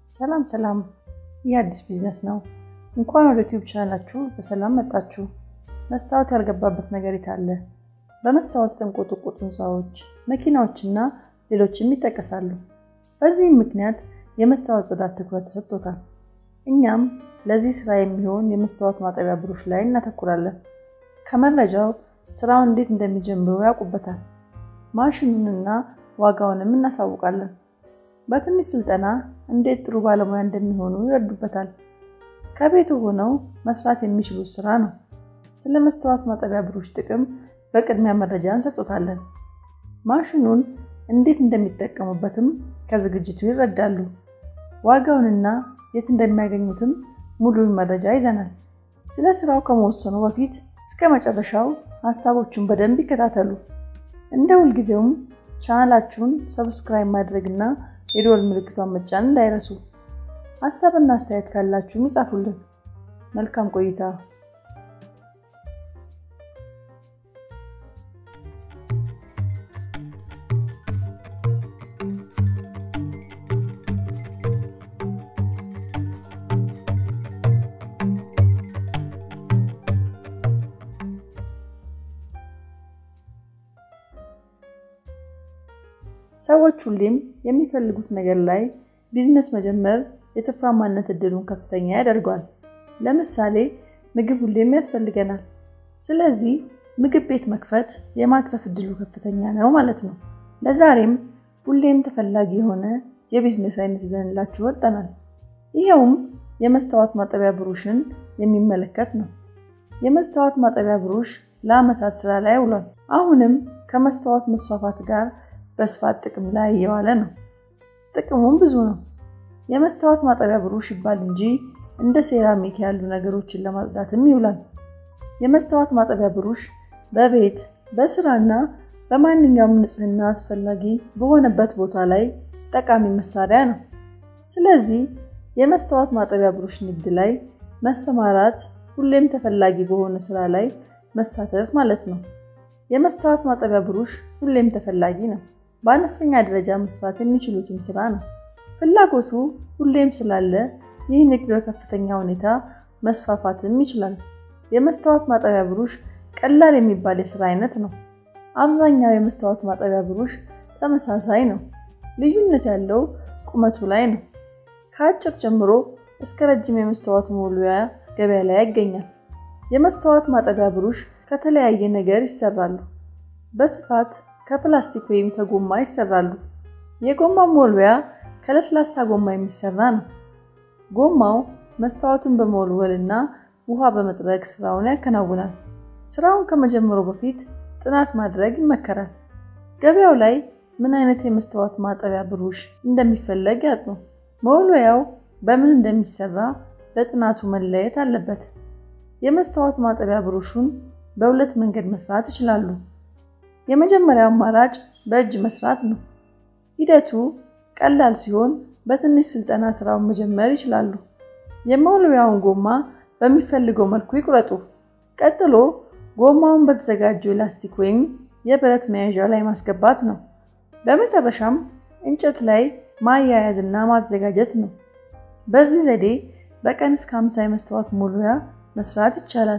ሰላም ሰላም፣ ይህ አዲስ ቢዝነስ ነው። እንኳን ወደ ዩቲዩብ ቻናላችሁ በሰላም መጣችሁ። መስታወት ያልገባበት ነገር የታለ? በመስታወት የተንቆጠቆጡ ህንፃዎች፣ መኪናዎችና ሌሎችም ይጠቀሳሉ። በዚህም ምክንያት የመስታወት ጽዳት ትኩረት ተሰጥቶታል። እኛም ለዚህ ስራ የሚሆን የመስታወት ማጠቢያ ብሩሽ ላይ እናተኩራለን። ከመረጃው ስራውን እንዴት እንደሚጀምሩ ያውቁበታል። ማሽኑንና ዋጋውንም እናሳውቃለን። በትንሽ ስልጠና እንዴት ጥሩ ባለሙያ እንደሚሆኑ ይረዱበታል። ከቤቱ ሆነው መስራት የሚችሉት ስራ ነው። ስለ መስታወት ማጠቢያ ብሩሽ ጥቅም በቅድሚያ መረጃ እንሰጦታለን። ማሽኑን እንዴት እንደሚጠቀሙበትም ከዝግጅቱ ይረዳሉ። ዋጋውንና የት እንደሚያገኙትም ሙሉን መረጃ ይዘናል። ስለ ስራው ከመወሰኑ በፊት እስከ መጨረሻው ሀሳቦቹን በደንብ ይከታተሉ። እንደ ሁልጊዜውም ቻናላችሁን ሰብስክራይብ ማድረግና የደወል ምልክቷን መጫን እንዳይረሱ። ሀሳብና አስተያየት ካላችሁም ይጻፉልን። መልካም ቆይታ። ሰዎች ሁሌም የሚፈልጉት ነገር ላይ ቢዝነስ መጀመር የትርፋማነት እድሉን ከፍተኛ ያደርገዋል። ለምሳሌ ምግብ ሁሌም ያስፈልገናል። ስለዚህ ምግብ ቤት መክፈት የማትረፍ እድሉ ከፍተኛ ነው ማለት ነው። ለዛሬም ሁሌም ተፈላጊ የሆነ የቢዝነስ አይነት ይዘንላችሁ ወጠናል። ይኸውም የመስታወት ማጠቢያ ብሩሽን የሚመለከት ነው። የመስታወት ማጠቢያ ብሩሽ ለዓመታት ስራ ላይ ውሏል። አሁንም ከመስታወት መስፋፋት ጋር በስፋት ጥቅም ላይ እየዋለ ነው። ጥቅሙም ብዙ ነው። የመስታወት ማጠቢያ ብሩሽ ይባል እንጂ እንደ ሴራሚክ ያሉ ነገሮችን ለማጽዳትም ይውላል። የመስታወት ማጠቢያ ብሩሽ በቤት በስራና በማንኛውም ንጽህና አስፈላጊ በሆነበት ቦታ ላይ ጠቃሚ መሳሪያ ነው። ስለዚህ የመስታወት ማጠቢያ ብሩሽ ንግድ ላይ መሰማራት ሁሌም ተፈላጊ በሆነ ስራ ላይ መሳተፍ ማለት ነው። የመስታወት ማጠቢያ ብሩሽ ሁሌም ተፈላጊ ነው። በአነስተኛ ደረጃ መስራት የሚችሉትም ስራ ነው። ፍላጎቱ ሁሌም ስላለ ይህ ንግድ በከፍተኛ ሁኔታ መስፋፋትም ይችላል። የመስታወት ማጠቢያ ብሩሽ ቀላል የሚባል የስራ አይነት ነው። አብዛኛው የመስታወት ማጠቢያ ብሩሽ ተመሳሳይ ነው። ልዩነት ያለው ቁመቱ ላይ ነው። ከአጭር ጀምሮ እስከ ረጅም የመስታወት መወልወያ ገበያ ላይ ይገኛል። የመስታወት ማጠቢያ ብሩሽ ከተለያየ ነገር ይሰራሉ። በስፋት ከፕላስቲክ ወይም ከጎማ ይሰራሉ። የጎማ መወልወያ ከለስላሳ ጎማ የሚሰራ ነው። ጎማው መስታወትን በመወልወል እና ውሃ በመጥረግ ስራውን ያከናውናል። ስራውን ከመጀመሩ በፊት ጥናት ማድረግ ይመከራል። ገበያው ላይ ምን አይነት የመስታወት ማጠቢያ ብሩሽ እንደሚፈለግ ያጥኑ። መወልወያው በምን እንደሚሰራ በጥናቱ መለየት አለበት። የመስታወት ማጠቢያ ብሩሹን በሁለት መንገድ መስራት ይችላሉ። የመጀመሪያው አማራጭ በእጅ መስራት ነው። ሂደቱ ቀላል ሲሆን በትንሽ ስልጠና ስራውን መጀመር ይችላሉ። የመወልወያውን ጎማ በሚፈልገው መልኩ ይቁረጡ። ቀጥሎ ጎማውን በተዘጋጀው የላስቲክ ወይም የብረት መያዣ ላይ ማስገባት ነው። በመጨረሻም እንጨት ላይ ማያያዝ እና ማዘጋጀት ነው። በዚህ ዘዴ በቀን እስከ 50 የመስታወት መወልወያ መስራት ይቻላል።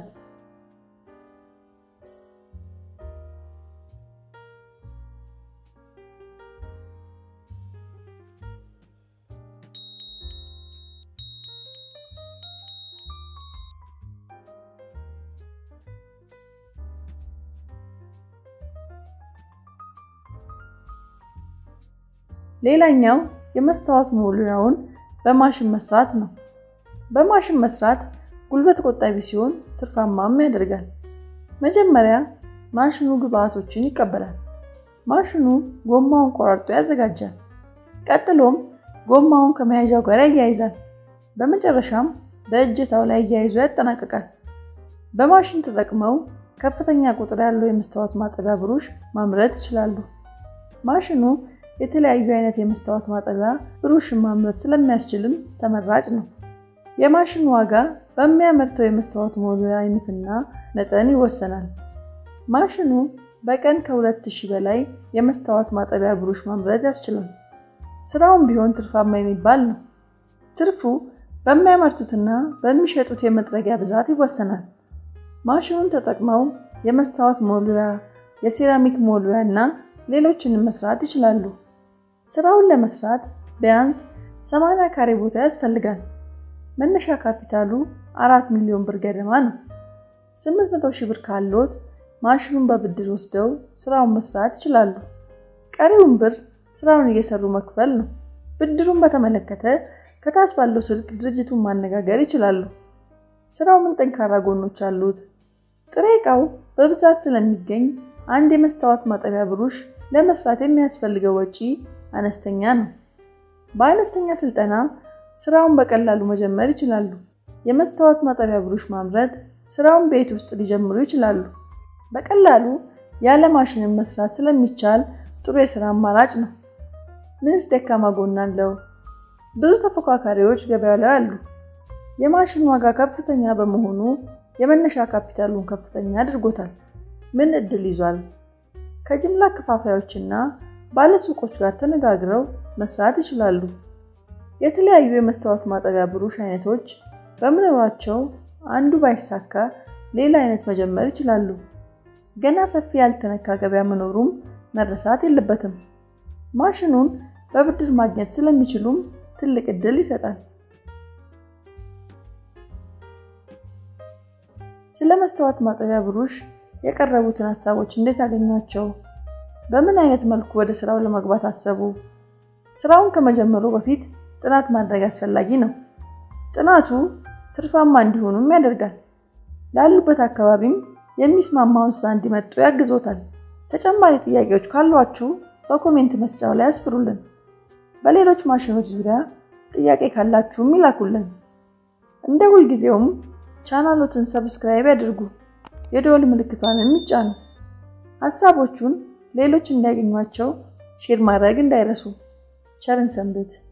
ሌላኛው የመስታወት መወልወያውን በማሽን መስራት ነው። በማሽን መስራት ጉልበት ቆጣቢ ሲሆን ትርፋማም ያደርጋል። መጀመሪያ ማሽኑ ግብአቶችን ይቀበላል። ማሽኑ ጎማውን ቆራርጦ ያዘጋጃል። ቀጥሎም ጎማውን ከመያዣው ጋር ያያይዛል። በመጨረሻም በእጀታው ላይ አያይዞ ያጠናቅቃል። በማሽን ተጠቅመው ከፍተኛ ቁጥር ያለው የመስታወት ማጠቢያ ብሩሽ ማምረት ይችላሉ። ማሽኑ የተለያዩ አይነት የመስታወት ማጠቢያ ብሩሽን ማምረት ስለሚያስችልም ተመራጭ ነው። የማሽኑ ዋጋ በሚያመርተው የመስታወት መወልወያ አይነትና መጠን ይወሰናል። ማሽኑ በቀን ከ2000 በላይ የመስታወት ማጠቢያ ብሩሽ ማምረት ያስችላል። ስራውም ቢሆን ትርፋማ የሚባል ነው። ትርፉ በሚያመርቱትና በሚሸጡት የመጥረጊያ ብዛት ይወሰናል። ማሽኑን ተጠቅመው የመስታወት ሞሉያ፣ የሴራሚክ ሞሉያ እና ሌሎችንም መስራት ይችላሉ። ስራውን ለመስራት ቢያንስ 80 ካሬ ቦታ ያስፈልጋል። መነሻ ካፒታሉ 4 ሚሊዮን ብር ገደማ ነው። 800 ሺህ ብር ካሎት ማሽኑን በብድር ወስደው ስራውን መስራት ይችላሉ። ቀሪውን ብር ስራውን እየሰሩ መክፈል ነው። ብድሩን በተመለከተ ከታች ባለው ስልክ ድርጅቱን ማነጋገር ይችላሉ። ስራው ምን ጠንካራ ጎኖች አሉት? ጥሬ ዕቃው በብዛት ስለሚገኝ አንድ የመስታወት ማጠቢያ ብሩሽ ለመስራት የሚያስፈልገው ወጪ አነስተኛ ነው። በአነስተኛ ስልጠና ስራውን በቀላሉ መጀመር ይችላሉ። የመስታወት ማጠቢያ ብሩሽ ማምረት ስራውን ቤት ውስጥ ሊጀምሩ ይችላሉ። በቀላሉ ያለ ማሽንን መስራት ስለሚቻል ጥሩ የስራ አማራጭ ነው። ምንስ ደካማ ጎን አለው? ብዙ ተፎካካሪዎች ገበያው ላይ አሉ። የማሽኑ ዋጋ ከፍተኛ በመሆኑ የመነሻ ካፒታሉን ከፍተኛ አድርጎታል። ምን እድል ይዟል? ከጅምላ ከፋፋዮችና ባለሱቆች ጋር ተነጋግረው መስራት ይችላሉ። የተለያዩ የመስታወት ማጠቢያ ብሩሽ አይነቶች በመኖራቸው አንዱ ባይሳካ ሌላ አይነት መጀመር ይችላሉ። ገና ሰፊ ያልተነካ ገበያ መኖሩም መረሳት የለበትም። ማሽኑን በብድር ማግኘት ስለሚችሉም ትልቅ እድል ይሰጣል። ስለ መስታወት ማጠቢያ ብሩሽ የቀረቡትን ሀሳቦች እንዴት አገኟቸው? በምን አይነት መልኩ ወደ ስራው ለመግባት አሰቡ? ስራውን ከመጀመሩ በፊት ጥናት ማድረግ አስፈላጊ ነው። ጥናቱ ትርፋማ እንዲሆኑም ያደርጋል። ላሉበት አካባቢም የሚስማማውን ስራ እንዲመጡ ያግዞታል። ተጨማሪ ጥያቄዎች ካሏችሁ በኮሜንት መስጫው ላይ አስፍሩልን። በሌሎች ማሽኖች ዙሪያ ጥያቄ ካላችሁም ይላኩልን። እንደ ሁልጊዜውም ቻናሎትን ሰብስክራይብ ያድርጉ፣ የደወል ምልክቷንም ይጫኑ። ሀሳቦቹን ሌሎች እንዲያገኟቸው ሼር ማድረግ እንዳይረሱ። ቸርን ሰንብት።